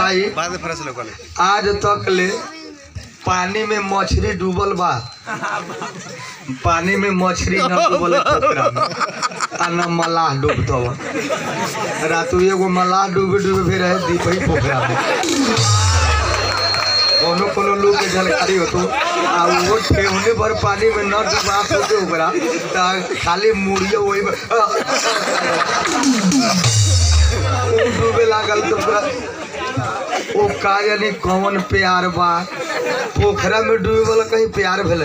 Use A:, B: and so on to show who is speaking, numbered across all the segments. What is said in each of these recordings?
A: बताई
B: बाद में फरस लोग
A: आज तक ले पानी में मछली डूबल बा पानी में मछली न डूबल है पोखरा में आ न मलाह डूबत बा रातू एगो मलाह डूबे डूबे फिर रहे दीपही पोखरा में कोनो कोनो लोग के जानकारी होतो आ वो ठेहुने भर पानी में न डूबा सोचे ओकरा ता खाली मुड़िया वही में ऊ डूबे लागल तो पूरा ओ का यानी कौन प्यार बा पोखरा में डूबे वाला कहीं प्यार भेल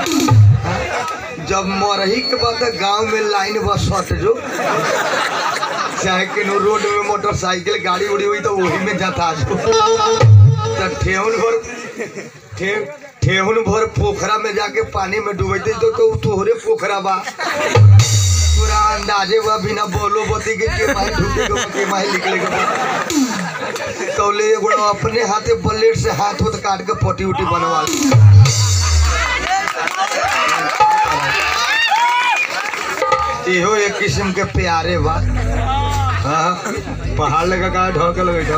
A: जब मरही के बाद गांव में लाइन बस सट जो चाहे केनो रोड में मोटरसाइकिल गाड़ी उड़ी हुई तो वही में जाता जो तो ठेहुन भर ठे ठेहुन भर पोखरा में जाके पानी में डूबते तो तो उ तोहरे पोखरा बा पूरा अंदाजे बा बिना बोलो बती के के माही ढूके के के माही निकले के बा। तो ले एगो अपने हाथे ब्लेड से हाथ होत काट के पटी उटी बनवा ली। इहो एक किस्म के प्यारे बा हाँ पहाड़ लगा का ढोके लगे जाओ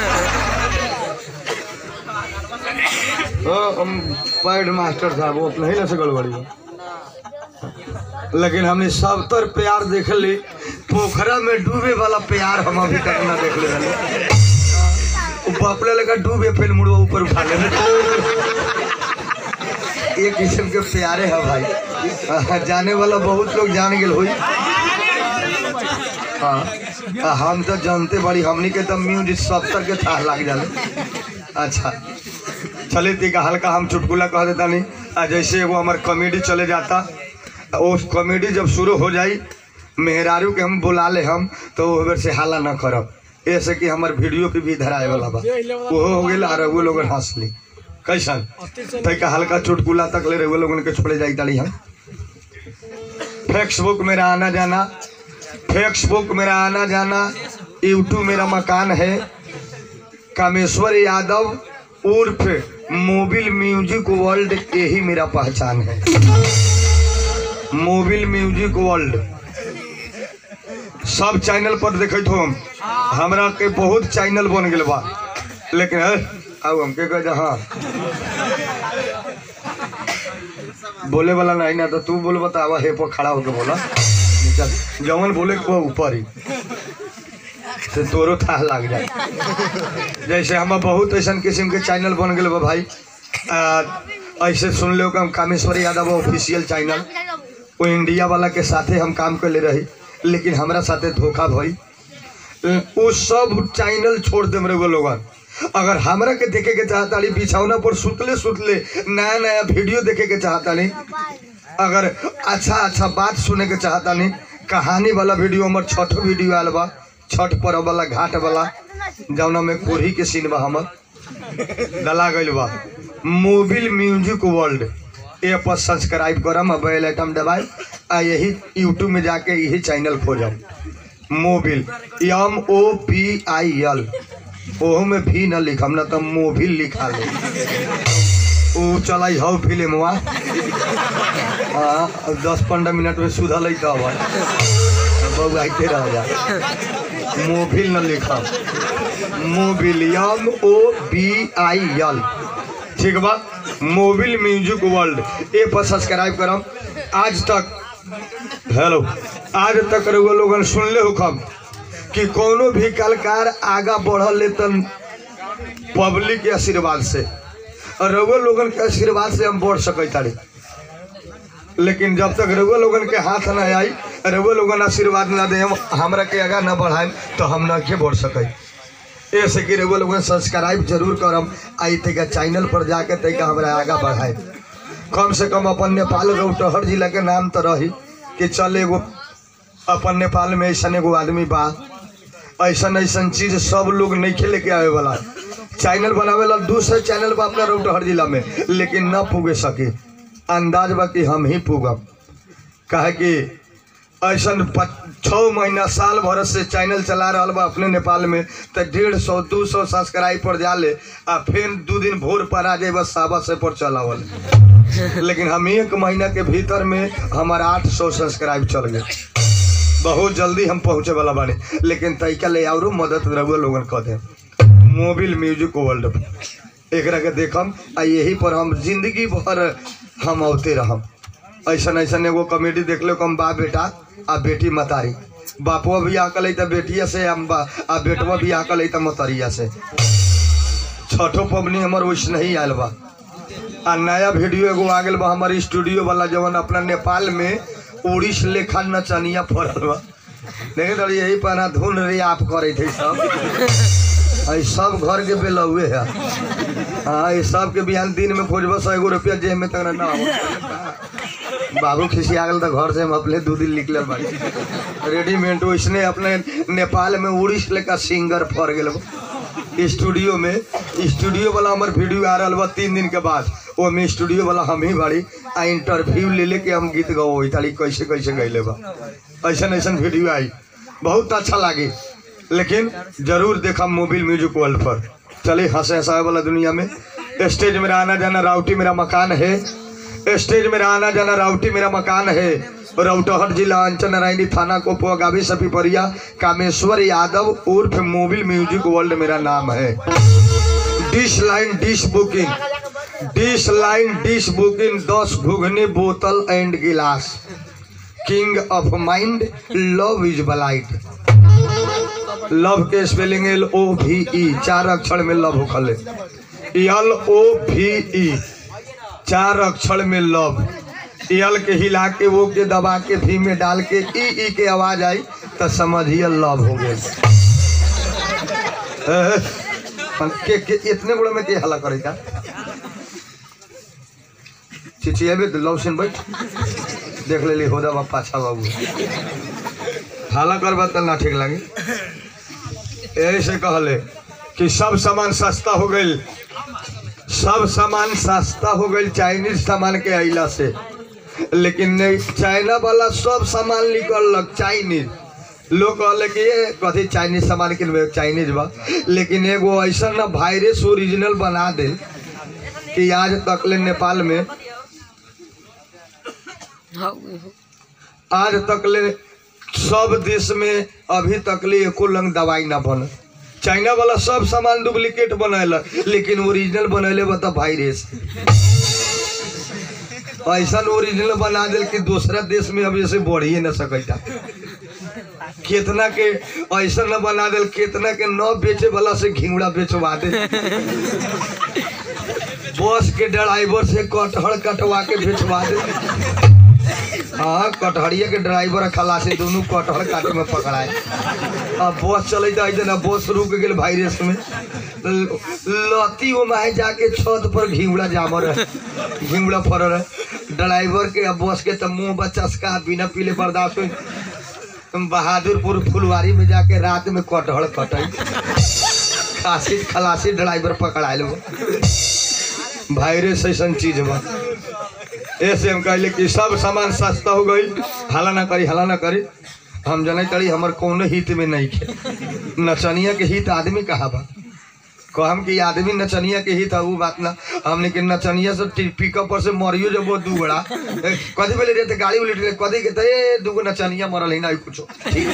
A: ओ हम पैड मास्टर साहब वो अपने ही ना से गड़बड़ी बा। लेकिन हमने सब तर प्यार देख ली पोखरा में डूबे वाला प्यार हम अभी तक ना देख ले रहे बपले लगा डूबे फिर मुड़वा ऊपर उठा ले एक किस्म के प्यारे है भाई हाँ, जाने वाला बहुत लोग जान गेल हुई हाँ आ, हम तो जानते बड़ी हमनी के तो म्यूजिक सत्तर के थाह लाग जाले अच्छा चले ती का हल्का हम चुटकुला कह देता नहीं आ जैसे वो हमार कॉमेडी चले जाता वो कॉमेडी जब शुरू हो जाई मेहरारू के हम बुला ले हम तो वो बेर से हाला ना करब ऐसे कि हमार वीडियो पे भी धराए वाला बा वो हो गेल और वो लोग हंस ली कैसन तै का हल्का चुटकुला तक ले रहे लोगन के छोड़े जाई ताली हम फेसबुक मेरा आना जाना फेसबुक मेरा आना जाना यूट्यूब मेरा मकान है कामेश्वर यादव उर्फ मोबिल म्यूजिक वर्ल्ड यही मेरा पहचान है मोबिल म्यूजिक वर्ल्ड सब चैनल पर देखत हो हम हमरा के बहुत चैनल बन गेल बा लेकिन है आउ हमके कह जा हाँ बोले वाला नहीं ना तो तू बोल बतावा हे पर खड़ा होके बोला चल जवन बोले के बा ऊपर ही से तोरो था लग जाए जैसे हम बहुत ऐसा किस्म के चैनल बन गए बा भाई आ, ऐसे सुन लो कि हम कामेश्वर यादव ऑफिशियल चैनल वो इंडिया वाला के साथे हम काम कर ले रही लेकिन हमरा साथे धोखा भई वो सब चैनल छोड़ दे मेरे लोगन अगर हमरा के देखे के चाहता ली बिछौना पर सुतले सुतले नया नया वीडियो देखे के चाहता ली अगर अच्छा अच्छा बात सुने के चाहता नी कहानी वाला वीडियो हमर छठ वीडियो आयल बा छठ पर्व वाला घाट वाला जौना में कोढ़ी के सीन बा हमर डला गइल बा मोबिल म्यूजिक वर्ल्ड ए पर सब्सक्राइब करम आ बेल आइटम दबाई आ यही यूट्यूब में जाके यही चैनल खोजम Mobil M O P I L ओहो में भी न लिखम ना तो मोबिल लिखा ले ऊ चलाई हौ फिल्मवा हाँ अब दस पंद्रह मिनट में सुधल तो बबू आते रह जा मोबिल न लिखा Mobil M O B I L ठीक बा मोबिल म्यूजिक वर्ल्ड ए पर सब्सक्राइब करम आज तक हेलो आज तक रउआ लोगन सुनले हो खम कि कोनो भी कलाकार आगा बढ़ल ले तन पब्लिक के आशीर्वाद से और रउआ लोगन के आशीर्वाद से हम बढ़ सकै तारी लेकिन जब तक रउआ लोगन के हाथ न आई रउआ लोगन आशीर्वाद न दे हमरा के आगा न बढ़ाएम तो हम न के बढ़ सकै ऐसे कि रउआ लोगन सब्सक्राइब जरूर करम आई तक चैनल पर जाके तक हमरा आगा बढ़ाए कम से कम अपन नेपाल रौटहर जिला के नाम तो रही कि चल एगो अपन नेपाल में ऐसा एगो आदमी बा ऐसा ऐसा चीज सब लोग नहीं खेले के आवे वाला चैनल बनावे ला दूसरे चैनल बा अपना रौटहर जिला में लेकिन न पुगे सके अंदाज बा कि हम ही पुगब काहे कि ऐसा छः महीना साल भर से चैनल चला रहा बा अपने नेपाल में तो डेढ़ सौ दू सौ सब्सक्राइब पर जाले आ फिर दू दिन भोर पर आ जाए बस साबा से पर चलावल लेकिन हम एक महीना के भीतर में हमारा आठ सौ सब्सक्राइब चल गए बहुत जल्दी हम पहुँचे वाला बानी लेकिन तैका ले और मदद रहुआ लोगन कह दे मोबिल म्यूजिक वर्ल्ड पर एकरा के देखम आ यही पर हम जिंदगी भर हम औते रहम ऐसन ऐसन एगो कॉमेडी देख लो कम बा बेटा आ बेटी मतारी बापुआ भी आकल है त बेटिया से हम बा आ बेटवा भी आकल है त मतरिया से छठो पबनी हमर वैसे नहीं आयल बा आ नया वीडियो एगो आ गेल बा हमारे स्टूडियो वाला जवन अपना नेपाल में उड़ीस लेखा नचनिया फरल बा देखे तो यही पर धुन रे आप करे थे सब आई सब घर के बेलौए है हाँ ये सब के बिहान दिन में खोजब सौ एगो रुपया जेब में तक ना आवत। बाबू खिसिया गेल तो घर से हम अपने दू दिन निकलल बाड़ी रेडीमेड वैसने अपने नेपाल में उड़ीस लेका सिंगर फर गेल बा। स्टूडियो में स्टूडियो वाला हमार वीडियो आ रहा बा तीन दिन के बाद वो में स्टूडियो वाला हम ही बाड़ी आ इंटरव्यू ले लेके हम गीत गवो ताली कैसे कैसे गैले बा ऐसन ऐसन वीडियो आई बहुत अच्छा लागी लेकिन जरूर देखा मोबिल म्यूजिक वर्ल्ड पर चले हंसे हंसाए वाला दुनिया में स्टेज मेरा आना जाना राउटी मेरा मकान है स्टेज मेरा आना जाना राउटी मेरा मकान है रौटहट जिला अंचल नारायणी थाना कोपुआ गावी सपीपरिया कामेश्वर यादव उर्फ मोबिल म्यूजिक वर्ल्ड मेरा नाम है dish line dish booking dish line dish booking दस घुघनी बोतल एंड गिलास king of mind love is blind love के spelling L O V E चार अक्षर में लव होखले एल ओ भी ई चार अक्षर में लव एल के हिला के वो के दबा के भी में डाल के ई ई के आवाज आई तो समझिए लव हो गए के, के इतने बड़े में के हला करेगा चिचियाबे तो लव सिन बैठ देख ले ली होदा बा पाछा बाबू हाला करबा तो ना ठीक लगे यही से कहले कि सब सामान सस्ता हो गई सब सामान सस्ता हो गई चाइनीज सामान के अइला से लेकिन नहीं चाइना वाला सब सामान निकलक चाइनीज लोग कहले कि ये कथी चाइनीज सामान किनबे चाइनीज बा लेकिन एगो ऐसा ना वायरस ओरिजिनल बना दे कि आज तक ले नेपाल में आज तक ले सब देश में अभी तक ले एको लंग दवाई ना बन चाइना वाला सब सामान डुप्लीकेट बनैला लेकिन ओरिजिनल बनैले बता वायरस ऐसा ओरिजिनल बना दिल कि दूसरा देश में अब ऐसे बढ़ ही ना सकता कितना के ऐसा न बना दिल कितना के न बेचे वाला से घिंगड़ा बेचवा दे बस के ड्राइवर से कटहर कटवा के बेचवा दे हाँ कटहरिया के ड्राइवर आ खलासी दोनों कटहर काटे में पकड़ाए अब बस चले जाए ना बस रुक गेल वायरस में ल- लती वो माहे जाके छत पर घिंगड़ा जामर है घिंगड़ा फरल है ड्राइवर के अब बस के तो मुंह बच्चा का बिना पीले बर्दाश्त हो बहादुरपुर फुलवारी में जाके रात में कटहर कटई खासी खलासी ड्राइवर पकड़ाए लो वायरस ऐसा चीज बा ऐसे हम कहले कि सब सामान सस्ता हो गई हला ना करी हला ना करी हम जने तड़ी हमर कौनो हित में नहीं खे नचनिया के हित आदमी कहा बा कहम कि आदमी नचनिया के हित है वो बात ना हमने के नचनिया से टी- पिकअप पर से मरियो जब वो दुगड़ा ए, कथी बोले रे ते गाड़ी उलट कथी के ते दुगो नचनिया मरल है ना ई कुछो ठीक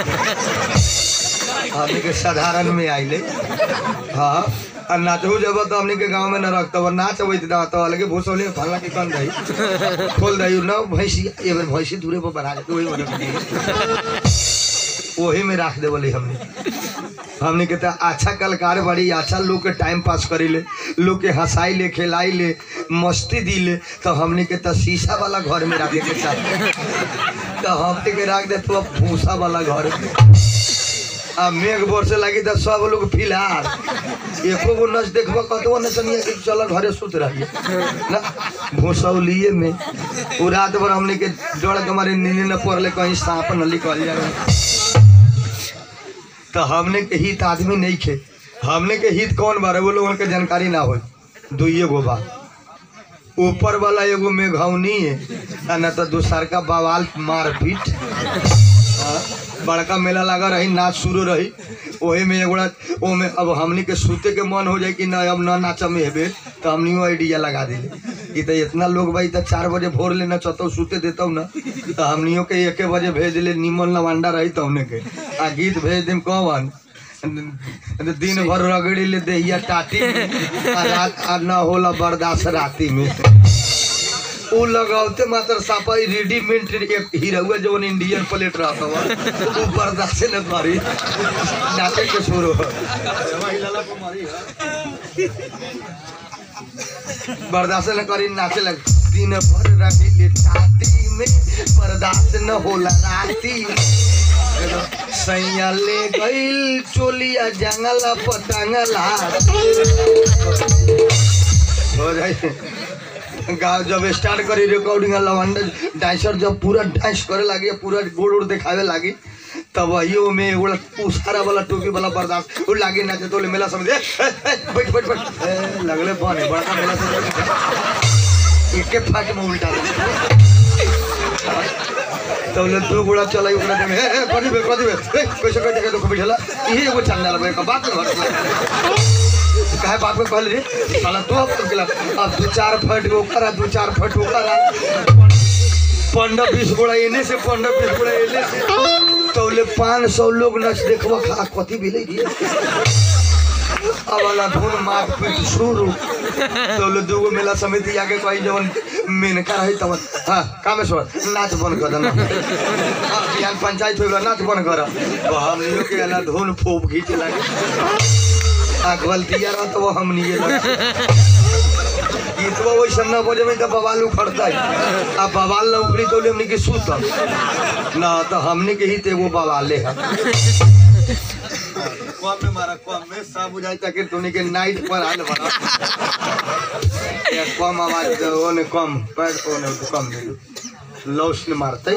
A: हमने के साधारण में आइले हाँ आ नाचहु जब तो हमने के गांव में न रखता और नाच अबैत ना तो अलगे भूसौले फलना के कन दई खोल दई न भैंसी ए बेर भैंसी दूरे पर बढ़ा दे वही बना वही में रख दे बोली हमने हमने के तो अच्छा कलाकार बड़ी अच्छा लोग के टाइम पास करी ले लोग के हंसाई ले खिलाई ले मस्ती दी ले तो हमने के तो शीशा वाला घर में रखे के चाहे तो हमने के रख दे तो भूसा वाला घर में आ मेघ बरसे लागी तो सब लोग फिलहाल एको गो नच देखबो कतबो नचनिया के चल घरे सुत रहिए ना भूसौलिए में उ रात भर हमने के डर के मारे नींद न पड़ले कहीं सांप न निकल जाए तो हमने के हित आदमी नहीं खे हमने के हित कौन बारे वो लोगन के जानकारी ना हो दुइये गो बा ऊपर वाला एगो मेघौनी है आ न तो दूसर का बवाल मारपीट हाँ, बड़का मेला लगा रही नाच शुरू रही ओहे में एगोड़ा ओमे अब हमनी के सूते के मन हो जाए कि ना अब ना नाच में हेबे तो हमनी आइडिया लगा दिले कि तो इतना लोग भाई तो चार बजे भोर ले नचतो सूते देतो ना तो हमनियों के एके बजे भेज ले निमन लवांडा रही तो हमने के आ गीत भेज देम कौन दिन भर रगड़ी ले देहिया टाटी में आ रात आ न होला बर्दाश्त राती में उ लगावते मात्र सापा रेडीमेड एक हीरोआ जवन इंडियन प्लेट रहता हुआ उ बर्दाश्त न करी नाचे के शुरू बर्दाश्त न करी नाचे लग दिन भर रगड़ी ले टाटी में बर्दाश्त न होला राती में सैया ले गईल चोलिया जंगला पतंगला हो जाए गाँव जब स्टार्ट करी रिकॉर्डिंग लवंडा डांसर जब पूरा डांस करे लागी पूरा गोड़ उड़ दिखावे लागी तब वही में एगो उसारा वाला टोपी वाला बर्दाश्त वो लागी नाचे तो मेला समझ ए, ए, ए, बैठ बैठ बैठ ए, लगले बने बड़का मेला से एक एक फाट में उल्टा दे। तौले दू गोड़ा चलाई ओकरा देमे ए ए कथी बे कथी बे ए कैसे कैसे के दुख बैठला इहे एगो चंदा लबे का बात न काहे बाप के कहल रे साला तो अब तो गेला अब दू चार फट ओकरा दू चार फट ओकरा पंद्रह बीस गोड़ा एने से पंद्रह बीस गोड़ा एने से तौले पाँच सौ लोग नच देखबा खा कथी भेलै रे अब वाला धुन मार पीट शुरू तौले दूगो मेला समिति आगे कही जवन मेनका रही तवन हाँ कामेश्वर नाच बंद कर देना हाँ बिहान पंचायत होगा नाच बंद कर तो हमनियों के ना धुन फोप खींचे लगे आ गलतिया रह तो वो हमनी ये लगे गीतवा वैसे न बजे में तो बवाल उखड़ता है अब बवाल न उखड़ी तो हमनी के सूत ना तो हमनी के ही ते वो बवाले है कम में मारा कम में सब बुझाई ताकि तूने के नाइट पर आल बना या कम आवाज दे ओने कम पर ओने कम दे लौस ने मारते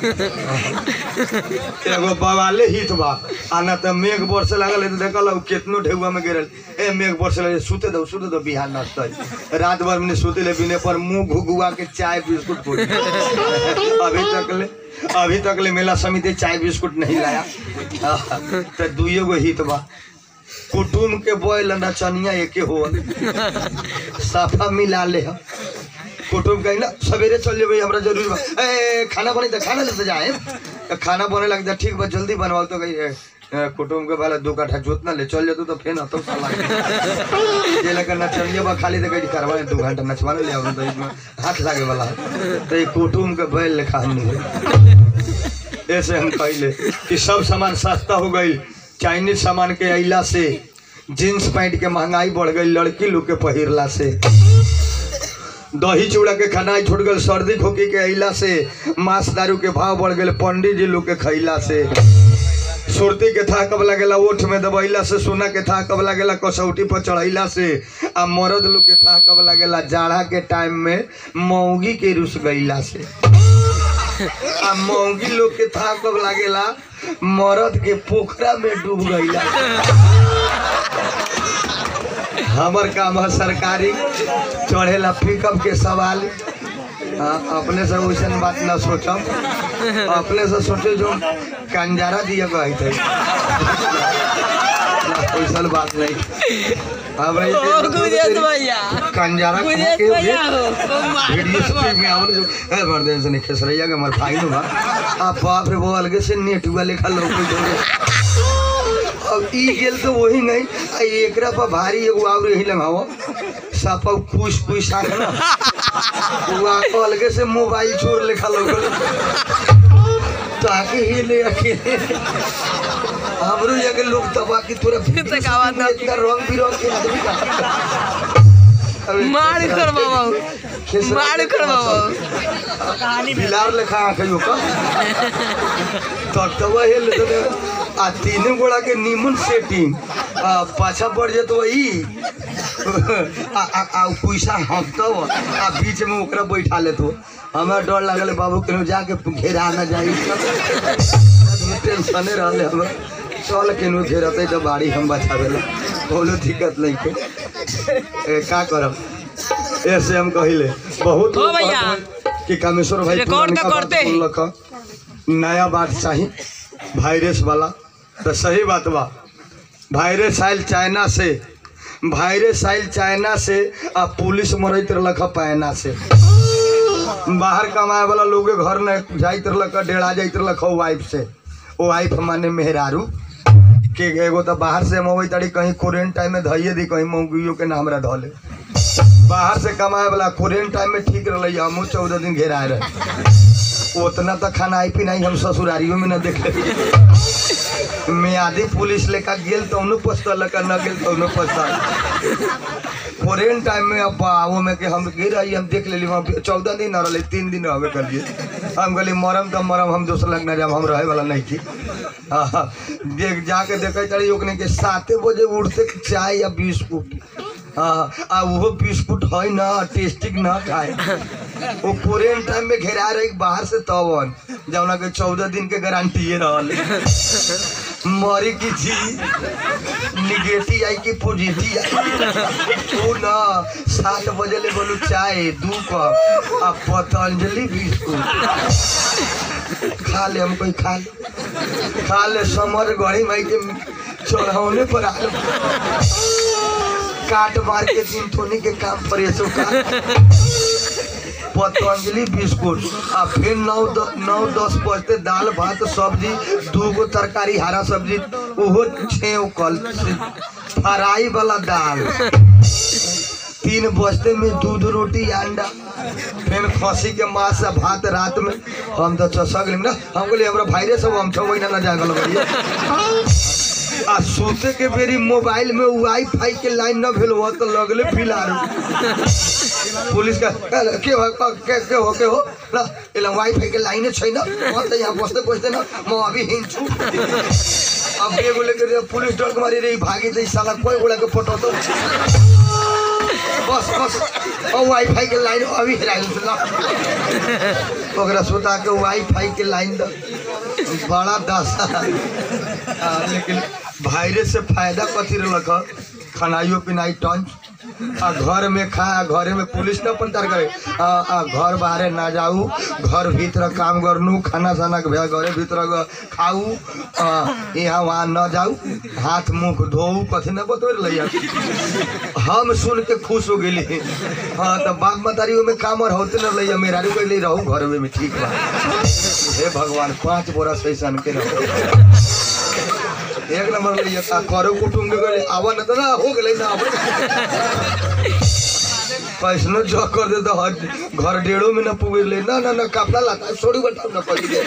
A: एगो बवाले हित बा आना त मेघ बरसे लागल है तो देखल हउ केतनो ढेउआ में गिरल ए मेघ बरसे लगे सुते दो सुते दो बिहार नचते रात भर में सुते ले बिने पर मुंह घुगुआ के चाय बिस्कुट फोड़ अभी तक ले अभी तक ले मेला समिति चाय बिस्कुट नहीं लाया तो दुइयो गो हित बा कुटुम के बोल नचनिया एके हो साफा मिला ले हम कुटुम कहीं ना सवेरे चल जेबे हमरा जरूरी बा ए खाना बनी त खाना लेते जाए तो खाना बने लग जा ठीक बा जल्दी बनवाओ तो कहीं ए, कुटुम के वाला दो काठा जोत ना ले चल जतू तो फेन तो साला ये लगा नचनिया बा खाली तो कहीं करवाए दो घंटा नचवाने ले आओ तो इसमें हाथ लागे वाला है। तो ये कुटुम के बैल लेखा हमनी है ऐसे हम कहले कि सब सामान सस्ता हो गई चाइनीज सामान के अइला से जींस पैंट के महंगाई बढ़ गई लड़की लोग के पहिरला से दही चूड़ा के खनाई छूट गल सर्दी खोखी के अइला से मांस दारू के भाव बढ़ गए पंडित जी लोग के खैला से सुरती के था कब लगेला ओठ में दबैला से सोना के था कब लगेला कसौटी पर चढ़ैला से आ मर्द लोग के था कब लगेला जाड़ा के टाइम में मौगी के रुस गईला से आ मौगी लोग के था कब लागेला मर्द के पोखरा में डूब गईला हमर काम है सरकारी चढ़ेला पिकअप के सवाल हाँ, अपने से वैसन बात ना सोचम अपने से सोचे जो कंजारा दिया गई थे वैसन बात नहीं हमरा ये
B: ओ गुजरात भैया
A: कंजारा
B: गुजरात
A: के
B: भैया हो ओ
A: वीडियो स्ट्रीम में आवल जो ए मर्दन से नहीं खेसरैया के मर फाइन बा आ बाप रे वो अलगे से नेटुआ लेखा लोग अब ई गेल तो वही नहीं आ एकरा पर भारी एगो और यही लगाओ सापा खुश खुश आके ना वो आको अलगे से मोबाइल चोर लेखा लोग ताकि ही ले अकेले हमरो ये लोग तबा की तोरा
B: तो का बात ना।
A: इतना रंग बिरंग के आदमी का अबे
B: मार कर बाबा
A: खेसरा
B: मार
A: के
B: कर बाबा
A: कहानी बिलार लेखा आखियो का तटवा हेल दे आ तीन गोड़ा के नीमन सेटिंग आ पाछा पड़ जेतो ई आ आ आ पैसा हफ्तो आ बीच में ओकरा बैठा लेतो हमरा डर लागल बाबू केनो जाके घेरा ना जाई टेंशने रहले हम चल केनो घेरते तो बाड़ी हम बचावेला कोनो दिक्कत नहीं के ए, का करब ऐसे हम कहिले बहुत
B: हो
A: लोग
B: भैया।
A: कहत हैं कि कामेश्वर भाई
B: रिकॉर्ड
A: पुरानका
B: का
A: बात
B: करते हैं।
A: बोललक ह। नया बात चाही वायरस वाला तो सही बात बा वायरस आयल चाइना से वायरस आयल चाइना से आ पुलिस मरैत रहलक ह पैना से बाहर कमाए वाला लोग के घर न जाइत रहलक ह, डेरा जाइत रहलक ह वाइफ से वो वाइफ माने मेहरारू के एगो तो बाहर से मवे ताड़ी कहीं कोरेंट टाइम में धइए दी कहीं मौगियो के नाम रह धले बाहर से कमाए वाला कोरेंट टाइम में ठीक रही हमू चौदह दिन घेराए रहे उतना तो खाना आई पिनाई हम ससुरारियों में न देखे मियादी पुलिस लेकर गेल तो उन्हों पछता लेकर न गेल तो उन्हों पछता फोरेन टाइम में अब आओ में के हम गिर आई हम देख लेली वहाँ चौदह दिन न रहे तीन दिन रहबे कर लिए हम कहली मरम तो मरम हम दोसर लग न जब हम रहे वाला नहीं थी हाँ, देख जाके देखे तड़ी ओकने के साते बजे उठते के चाय या बिस्कुट हाँ आ वो बिस्कुट है ना टेस्टिक ना खाए वो कोरियन टाइम में घेरा रहे बाहर से तवन जौना के चौदह दिन के गारंटी रहल मरी की जी निगेटिव आई की पॉजिटिव आई तू ना सात बजे ले बोलू चाय दू कप आ पतंजलि बिस्कुट खा ले हम कोई खा ले खा ले समर गढ़ी माई के चढ़ौने पर आ काट मार के दिन थोनी के काम पर ऐसो का पतंजलि बिस्कुट आ फिर नौ द, नौ दस बजते दाल भात सब्जी दू गो तरकारी हरा सब्जी ओहो छेव कल फ्राई वाला दाल तीन बजते में दूध रोटी अंडा फिर खसी के मांस आ भात रात में हम तो चसक लेम ना हम कहली हमरा भाईरे सब हम छो महीना न जागल करिए आ सोते के बेरी मोबाइल में वाईफाई के लाइन न भेल हो तो लगले फिलारू पुलिस का "ए, के हो क- के के हो के हो ल एला वाईफाई के लाइन छैन म त यहाँ बस्दै बस्दैन म अभी हिँड्छु अब एगो लेकर पुलिस डर मारी रे भागी चाहिँ साला कोही गोडाको पठाउँछ बस बस अब वाईफाई के लाइन अभी हेराइदिन्छु ल ओकरा सुता के वाईफाई के लाइन द बड़ा दशा आ, लेकिन वायरस से फायदा कथी रहलक ह? खानाइयो पिनाई टंच आ घर में खा आ घरे में पुलिस न प्रचार करे आ, आ घर बाहरे ना जाऊ घर भीतर काम गर्नु खाना साना के भे घरे भीतर ग- खाऊ आ, यहाँ वहाँ न जाऊ हाथ मुख धोऊ कथी न बतोर लैया हम सुन के खुश हो गेली हाँ तो बाप मतारी में काम और होते न लैया मेरा कहली रहू घर में ठीक बा हे भगवान पाँच बोरा सैसन के रहो एक नंबर ले आ करो कुटुम के गले आवा न त ना हो गेलै ना आवा कैसनो जो कर दे तो हट घर डेढ़ो में न पुगे ले ना ना ना कपड़ा लाता छोड़ी बताओ ना पड़ी दे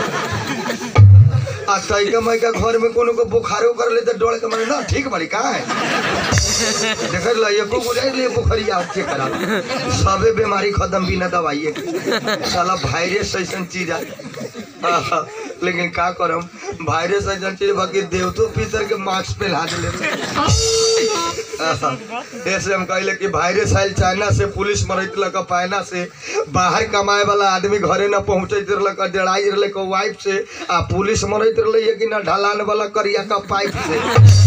A: आ तैका मैका घर में कोनो को बुखारो कर ले तो डोल के मारे ना ठीक बड़ी कहाँ है देख लो एको गुजाई ले बुखारी आप चेक करा सबे बीमारी खत्म बिना दवाई के साला वायरस ऐसा चीज है आहा, लेकिन का करम वायरस ऐसा चीज बाकी देवतो पितर के मास्क पे ला दिले आहा, ऐसे हम कहले कि वायरस आयल चाइना से पुलिस मरैत लक पायना से बाहर कमाए वाला आदमी घरे न पहुंचैत रहलक डेढ़ाई रहलक वाइफ से आ पुलिस मरैत रहले कि न ढलान वाला करिया का पाइप से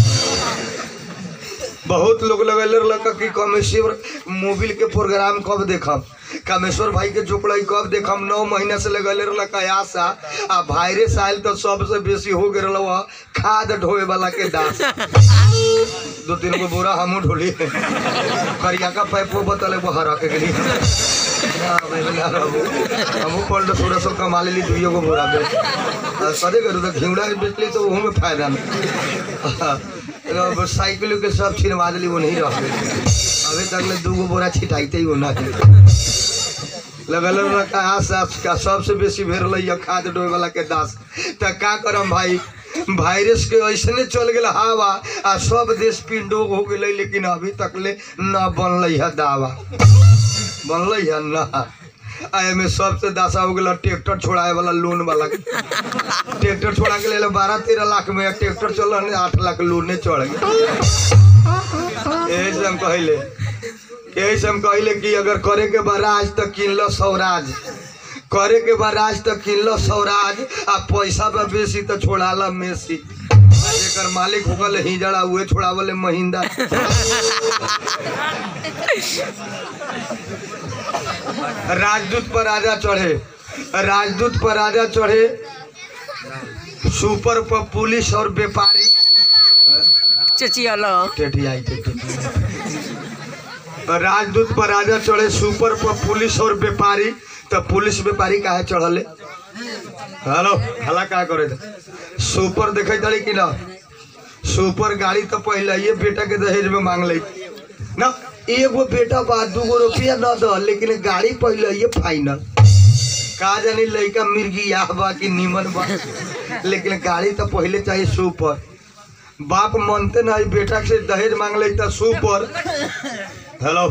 A: बहुत लोग लगेले रहलक कि कमेश्वर मोबिल के प्रोग्राम कब देखब कामेश्वर भाई के चोपड़ा कब देखम नौ महीना से लगेले रहलक आशा आ वायरस आयल तो सबसे बेसी हो गए रहल खाद ढोए वाला के दास दो तीन गो बोरा हमू ढोली करिया का पैपो बतले वो हरा के गेली ना भाई ना रहू हमू पल्ट थोड़ा सो कमा लेली दुइयो गो बोरा बेच आ, सदे करू तो घिउड़ा के बेच ली तो ओहू में फायदा नहीं अब साइकिल के सब छिड़वा दिली वो नहीं रह गई अभी तक ले दू गो बोरा छिटाइते ही वो ना लगल रखा आस आस का सबसे बेसी भेड़ लैया खाद डोए वाला के दास त का करम भाई वायरस के ऐसने चल गेल हवा आ सब देश पिंडो हो गेलै लेकिन अभी तक ले न बनलै है दावा बनलै है न आ एमे सबसे दासा हो गेल ट्रैक्टर छोड़ाए वाला लोन वाला ट्रैक्टर छोड़ा के ले बारह तेरह लाख में ट्रैक्टर चल आठ लाख लोने चढ़ गए यही से हम कहले यही से हम कहले कि अगर करे के बा राज तो किन लो स्वराज करे के बा राज तो किन लो स्वराज आ पैसा बा बेसी तो छोड़ा ला मेसी आ जेकर मालिक हो गल हिजड़ा उहे छोड़ावले महिंदा राजदूत पर राजा चढ़े राजदूत पर राजा चढ़े सुपर पर पुलिस और व्यापारी
B: चचिया लो
A: टेढ़ी आई थे टेढ़ी। राजदूत पर राजा चढ़े सुपर पर पुलिस और व्यापारी तो पुलिस व्यापारी काहे चढ़ले हेलो हला का करे थे सुपर देखे तड़ी कि ना सुपर गाड़ी तो पहले ये बेटा के दहेज में मांग ली ना एगो बेटा बा दूगो रुपया न द लेकिन गाड़ी पहले ये फाइनल का जानी लड़का मिर्गिया बा कि नीमन बा लेकिन गाड़ी तो पहले चाहिए सुपर बाप मानते ना ई बेटा से दहेज मांग ली तो सुपर हेलो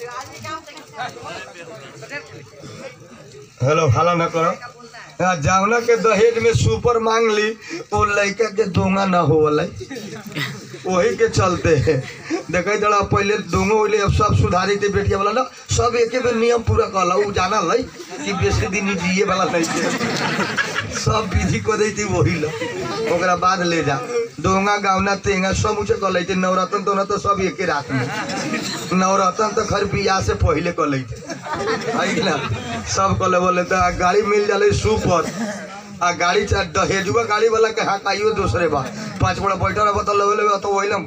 A: हेलो हाला ना करो हाँ, जावना के दहेज में सुपर मांग ली वो लड़का के दोंगा ना हो वही के चलते है देखे जरा पहले दोंगो होले अब सब सुधारी थे बेटिया वाला ना सब एके बेर नियम पूरा कहला उ जाना लै कि बेसी दिन ई जिए वाला नहीं थे सब विधि को दी थी वही ला ओकरा बाद ले जा दोंगा गावना तेंगा सब ऊँचे कह थे नवरत्न तो तो सब एके रात में नवरत्न तो खर बियाह से पहले कह थे है कि ना सब कले बोले तो आ गाड़ी मिल जाले सुपर आ गाड़ी चा दहेजुआ गाड़ी वाला के हाँ काइयो दूसरे बा पाँच बड़ा बैठल रहा तो लेवे लेवे तो वही ना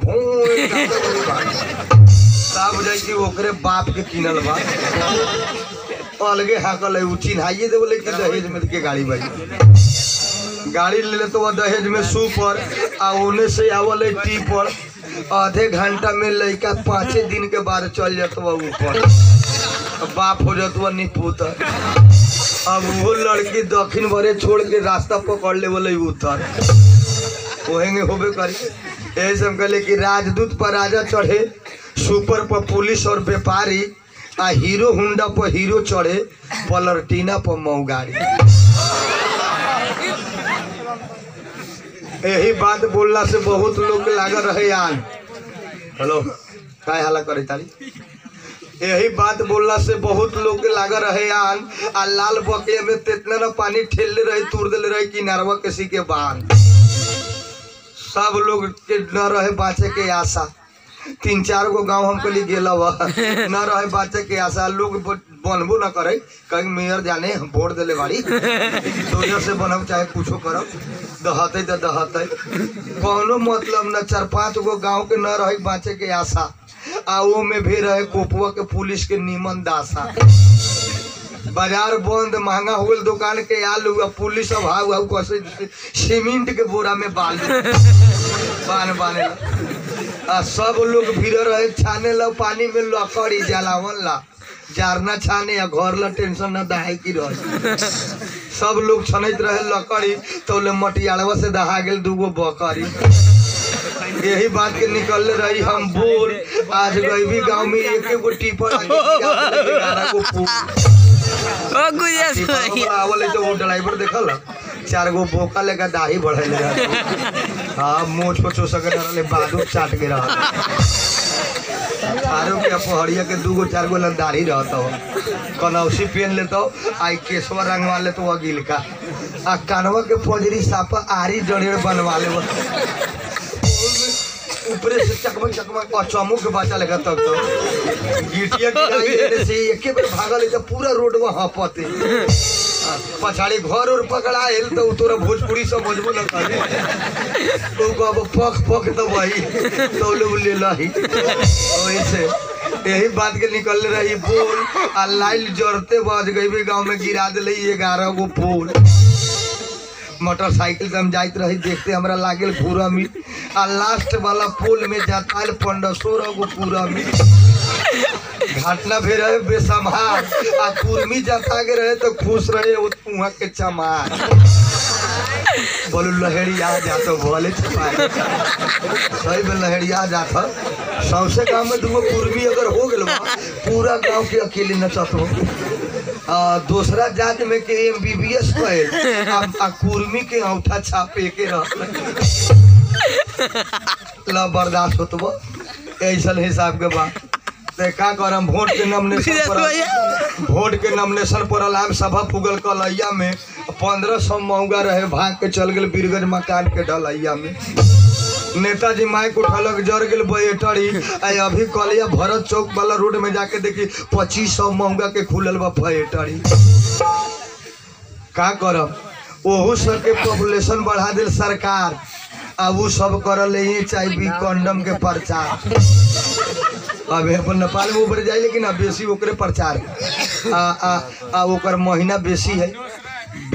A: भूं साहब जाई कि ओकरे बाप के किनल बा अलगे हाकल है उ चिन्हाइए दे बोले कि दहेज में के गाड़ी भाई गाड़ी ले ले तो वो दहेज में सुपर आ ओने से आवल है टी पर आधे घंटा में लड़का पाँचे दिन के बाद चल जाता ऊपर बाप हो जाता निपुतर अब वो लड़की दक्षिण भरे छोड़ के रास्ता पकड़ ले बोले उतर ओहेंगे होबे करी यही से हम कहले कि राजदूत पर राजा चढ़े सुपर पर पुलिस और व्यापारी आ हीरो हुंडा पर हीरो चढ़े पलरटीना पर मऊ गाड़ी यही बात बोलला से बहुत लोग के लागल रहे आन हेलो काय हाला करे तारी यही बात बोलला से बहुत लोग के लागल रहे आन आ लाल बकले में तेतना न पानी ठेलले रहे तुर देले रहे किनारवा किसी के बान सब लोग के न रहे बाँचे के आशा तीन चार गो गांव हमके लिए गेला हुआ न रहे बाँचे के आशा लोग ब- बनबो न करे कहीं मेयर जाने हम वोट देले बाड़ी सोजर से बनब चाहे कुछो करब दहते तो दहते कौनो मतलब न चार पांच गो गांव के न रहे बाँचे के आशा आ वो में भी रहे कोपुआ के पुलिस के नीमन दासा बाजार बंद महंगा हो गल दुकान के आलू आ पुलिस अब हाउ हाउ कैसे सीमेंट के बोरा में बालू बान बाने ला। आ सब लोग भीड़ रहे छाने ला पानी में लकड़ी जलावन ला जारना छाने आ घर ला टेंशन ना दहाई की रहे सब लोग छनैत रहे लकड़ी तो ले मटियाड़वा से दहा गेल दूगो बकरी यही बात के निकलले रही हम बोल आज गईबी गांव में एक एगो टीपर आके गिरा देले, ग्यारह गो फूल।
B: ओ गुजर
A: टीपर वाला आवल है तो वो ड्राइवर देखल चार गो बोका लेकर दाढ़ी बढ़ेले रहल। हाँ मोछ को चोसक रहले बादू चाट के रहल आरो के पहड़िया के दूगो चार गो लन दाढ़ी रहता हो कनौसी पहन लेता आई केसवा रंगवा लेता वो गिल का आ कानवा के पजरी सापा आरी जड़ेर बनवा ले ऊपरे से चकमक चकमक और चमुक के बच्चा लगा तब तो गिटिया गिराई देने से एके बेर भागल है तो पूरा रोड में हपते आ, पछाड़ी घर और पकड़ाएल तो उ तोरा भोजपुरी समझबो न करे तो कहब पख पख तो वही तो लोग ले लही वैसे यही बात के निकल रही बोल आ लाइट जरते बज गई भी गांव में गिरा दिले ग्यारह गो पोल मोटरसाइकिल से हम जाइत रही देखते हमरा लागल पूरा में आ लास्ट वाला पुल में जाताल पंद्रह सोलह गो पूरा में घटना भी रहे बेसमार आ कुर्मी जता के रहे तो खुश रहे वो वहाँ के चमार बोलो लहरिया जातो बोले छपाए सही में लहरिया जाता सबसे गाँव में दूगो कुर्मी अगर हो गल बा, पूरा गांव के अकेले नचत हो आ, दूसरा जात में के एम बी बी एस कहे आ, आ कुर्मी के औठा छापे के रह ला बर्दाश्त होतबो ऐसन हिसाब के बात ते का करम वोट के नॉमिनेशन पर वोट के नॉमिनेशन पर अलाम सभा पुगल कलैया में पंद्रह सौ महंगा रहे भाग के चल गेल बीरगंज मकान के ढलैया में नेताजी माइक उठलक जर गेल बैटरी आ अभी कलिया भरत चौक वाला रोड में जाके देखी पच्चीस सौ महंगा के खुलल बा बैटरी का करब ओहू सबके पॉपुलेशन बढ़ा दिल सरकार अब वो सब करल ही चाहिए कंडम के प्रचार अब अपन नेपाल में ऊपर जाए लेकिन अब बेसी ओकरे प्रचार है। आ आ आ ओकर महीना बेसी है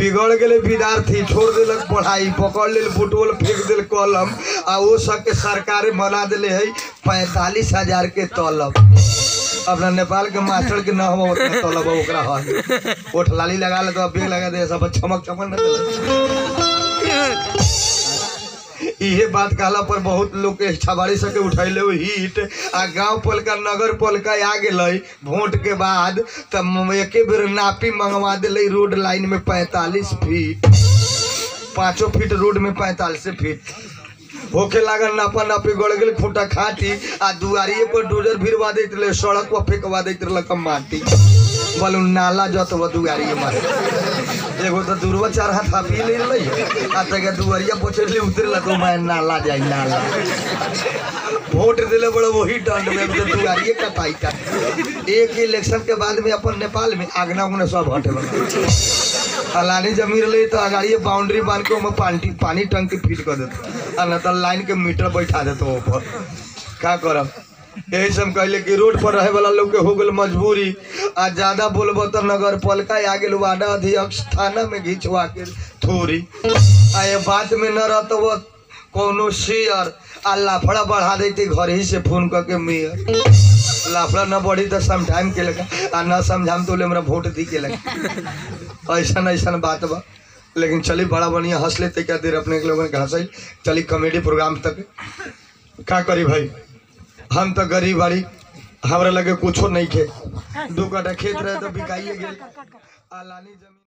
A: बिगड़ गेले विद्यार्थी छोड़ देलक पढ़ाई पकड़ लेल फुटबॉल फेंक देल कलम आ वो सबके सरकारे बना देले है पैंतालीस हजार के तलब अपना नेपाल के मास्टर के न हम उतना तलब है, ओकरा है ओठ लाली लगा ले तो बेग लगा दे सब चमक चमक न देले इहे बात कहला पर बहुत लोग के छबाड़ी सके उठैले हो हिट आ गांव पलका नगर पलका आ गेलै वोट के बाद तब एके बेर नापी मंगवा दिले रोड लाइन में पैंतालीस फीट पाँचों फीट रोड में पैंतालीस फीट होके लागल नापा नापी गड़ गेल खूंटा खाटी आ दुआरिये पर डोजर भिड़वा दैत रहे सड़क पर फेंकवा दैत रहलक माटी बोलू नाला जत दुआरिये मारे एगो तो दूरवा चार हाथ हापी ले रही आ तक दुआरिया पोछले उतरला तो मैं नाला जाई नाला वोट दिले बड़े वही दंड में तो दुआरिये कटाई का एक इलेक्शन के बाद में अपन नेपाल में आगना उगना सब हटे लगा फलानी जमीन रही तो अगाड़िए बाउंड्री बांध के ओमे पानी पानी टंकी फिट कर देते आ न तो लाइन के मीटर बैठा देते ऊपर का करब यही से हम कहले कि रोड पर रहे वाला लोग के हो गेल मजबूरी आ ज्यादा बोलबो तो नगर पालिका आ गेल वार्ड अध्यक्ष थाना में घिंचवा के थोड़ी आ ये बात में न रहत वो कोनो शेयर आ लाफड़ा बढ़ा देते घर ही से फोन करके मेयर लाफड़ा न बढ़ी तो समझाइम के लगा आ न समझाम तो ले हमरा वोट दी के लगा ऐसा ऐसा बात बा लेकिन चली बड़ा बढ़िया हंस लेते क्या देर अपने के लोगन के हंसाई चली कॉमेडी प्रोग्राम तक का करी भाई हम तो गरीब बाड़ी हमरा लगे कुछो नहीं खे दू कटा खेत रहे तो बिकाइए गेल आ लानी जमीन